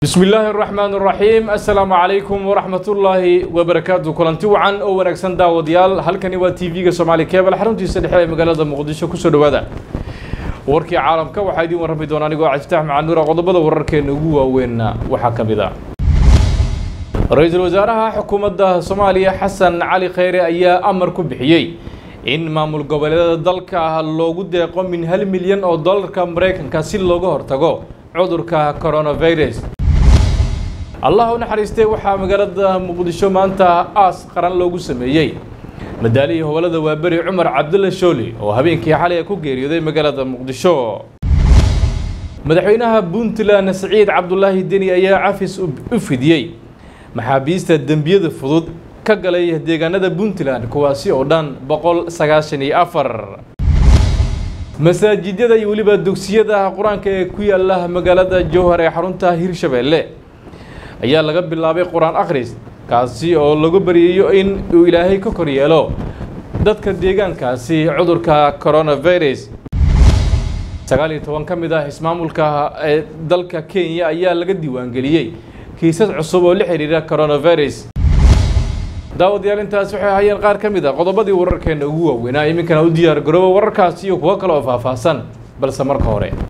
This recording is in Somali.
bismi illaahi araxmaan araxiim assalaamu calaykum waraxmatullaahi wabarakaatu kulanti wacan oo wanaagsan daawadayaal halkani waa t v-ga soomaali kebal xaruntiisa dhexe ee magaalada muqdisho kusoo dhawaada warkii caalamka waxaa idiin warrami doona anigoo cabdifatax macanuura qodobada wararkeena ugu waaweynna waxaa ka mid a ra-iisul wasaaraha xukuumadda soomaaliya xasan cali kheyre ayaa amar ku bixiyey in maamul goboleedyada dalka loogu deeqo min hal milyan oo dollarka maraykanka si looga hortago cudurka coronavirus allah u naxariistay waxaa magaalada muqdisho maanta aas qaran loogu sameeyey madaalihii howlada waaberi cumar cabdulla shooli oo habeenkii xalay ku geeriyooday magaalada muqdisho madaxweynaha puntland saciid cabdulaahi deni ayaa cafis u fidiyey maxaabiista dembiyada fudud ka galay deegaanada puntland kuwaasi oo dhan boqol sagaashan iyo afar masaajidyada iyo weliba dugsiyada qur-aanka ee ku yaala magaalada jowhar ee xarunta hirshabeelle ayaa laga bilaabay qur-aan akhris kaasi oo lagu baryayo in uu ilaahay ka kor yeelo dadka deegaankaasi cudurka coronavirus sagaal iyo toban ka mid ah ismaamulka ee dalka kenya ayaa laga diiwaangeliyey kiisas cusub oo la xiriira coronavirus daawadayaal intaas waxay ahaayeen qaar ka mid a qodobadii wararkeena ugu waaweynaa iminkana u diyaar garooba wararkaasi iyo kuwo kale oo faahfaahsan balse marka hore